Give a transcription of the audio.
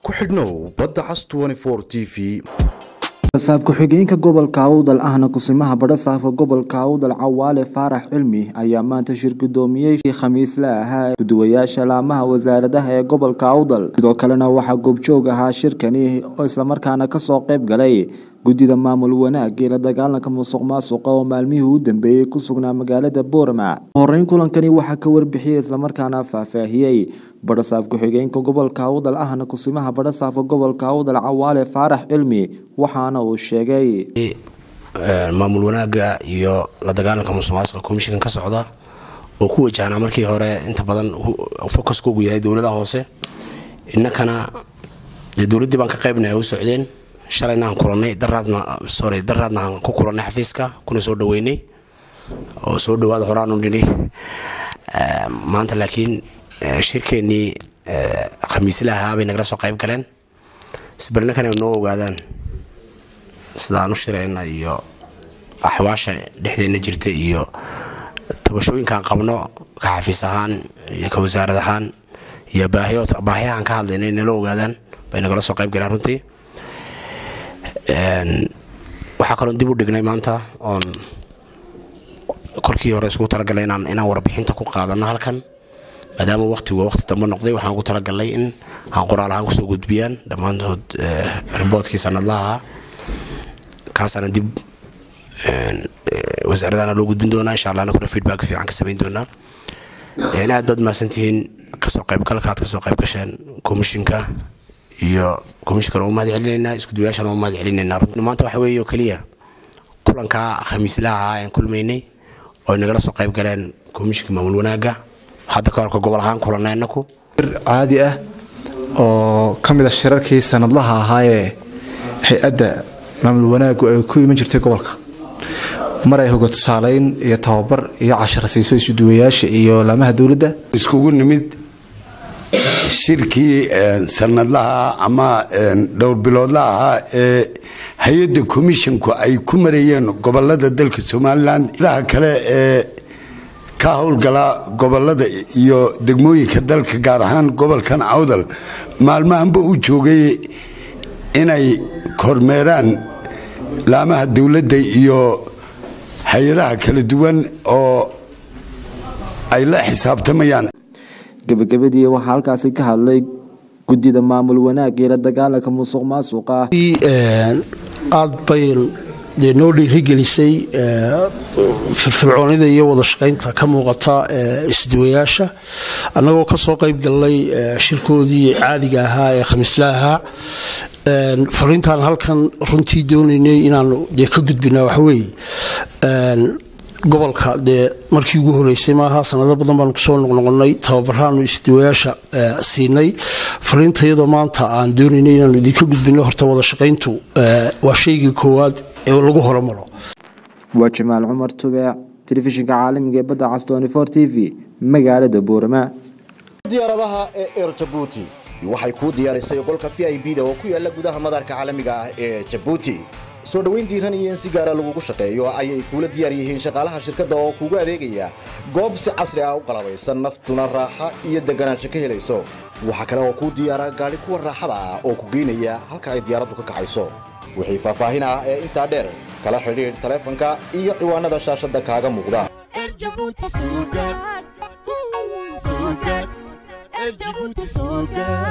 ku xidhnow badda cas t v saab ku-xigeenka gobolka awdal ahna kusimaha badhasaafka gobolka awdal cawaale faarax cilmi ayaa maanta shir gudoomiyey khamiisle ahaa guduwayaasha laamaha wasaaradaha ee gobolka awdal sidoo kalena waxaa goobjoog ahaa shirkani oo islamarkaana kasoo qeyb galay guddida maamul wanaag ee la dagaalanka musuq maasuqa oo maalmihii u dambeeyey ku sugnaa magaalada boorama horeyn kulankani waxaa ka warbixiyey islamarkaana faahfaahiyey badhasaaf ku-xigeenka gobolka awdal ahna kusimaha badhasaafka gobolka awdal cawaale faarax cilmi waxaana uu sheegay maamul wanaaga iyo la dagaalanka musuq maasuqa komishinkan ka socda oo ku wajahnaa markii hore inta badan focuskoogu yahay dowladaha hoose innakana dee dowladdii baan ka qaybnay u socdeen shalayna aan kulanay daraadna sorry daraadna aan ku kulanay xafiiska kuna soo dhaweynay oo soo dhawaada horaanu nidhi maanta laakiin shirkeennii khamiisla ahaa bay nagala soo qayb galeen sibirnakan ay noo ogaadaan sida aan u shirayna iyo axwaasha dhexdeenna jirta iyo tabashooyinkaan qabno ka xafiis ahaan iyo ka wasaarad ahaan iyo baahiyahaan ka hadlayna nala ogaadaan bay nagala soo qayb galeen runtii waxaa kaloon dib u dhignay maanta oon korkii hore iskugu talagalay inaan warbixinta ku qaadano halkan maadaama waqtigu waqti dambe noqday waxaan ugu talagalnay in aan qoraal ahaan kusoo gudbiyaan dhammaantood riboodkii sanadlaha ahaa kaasaana dib wasaaradana loo gudbin doonaa insha allah anaguna feedback fiican ka samayn doonaa aad baad mahadsantihiin kasoo qaybgalka aad kasoo qayb gasheen komishinka iyo komishinkana u mahad celinaynaa iskuduwayaashana u mahad celinaynaa maanta waxa weeye oo keliya kulankaa khamiislaha ahaa aan kulmaynay oo nagala soo qayb galeen komishinka maamul wanaaga hadda ka horka gobol ahaan kulanay inaku caadi ah oo ka mid a shirarkii sanadlaha ahaayee hay-adda maamul wanaagu ay ku iman jirtay gobolka mar ay hoga tusaalayn iyo tababar iyo cashara siiso isuduwayaasha iyo laamaha dowladda iskugu nimid shirkii sanadlaha ama dhowr biloodla ahaa ee hay-adda komishinku ay ku mareeyeen gobolada dalka somalilan daha kale ee ka howlgala gobolada iyo degmooyinka dalka gaar ahaan gobolkan cawdal maalmahanba u joogay inay kormeeraan laamaha dowladda iyo hay-adaha kala duwan oo ay la xisaabtamayaan gabagabadii waxaa halkaasi ka hadlay guddida maamul wanaag ee la dagaalanka musuq maasuqa aada bay dee noo dhiirigelisay firfircoonida iyo wada shaqaynta ka muuqata isduwayaasha annagoo kasoo qayb galnay shirkoodii caadiga ahaa ee khamiisla ahaa fariintaan halkan runtii doonaynay inaanu dee ka gudbinaa waxaweeye gobolka dee markii ugu horeysay maaha sanado badan baanu kusoo noqnoqonay tababaraanu isduwayaasha siinay fariintayadoo maanta aan doonaynay inaanu idinka gudbino horta wada shaqayntu waa shaygii koowaad ee lagu horumaro waa jamaal cumar tubeec telefishinka caalamiga ee badda cas t v magaalada boorama diyaaradaha ee er jabuuti waxay kuu diyaarisay qolka v i b da oo ku yaala gudaha madarka caalamiga ah ee jabuuti soo dhoweyn diiran iyo in si gaara lagugu shaqeeyo ayay kuula diyaar yihiin shaqaalaha shirkadda oo kuugu adeegaya goob si casri ah u qalabaysan naftuna raaxa iyo deganaansho ka helayso waxaa kale oo kuu diyaara gaadhi kuwa raaxada ah oo ku geynaya halka ay diyaaraddu ka kacayso wixii faahfaahin ah ee intaa dheer kala xidhiidh taleefanka iyo ciwaanada shaashadda kaaga muuqda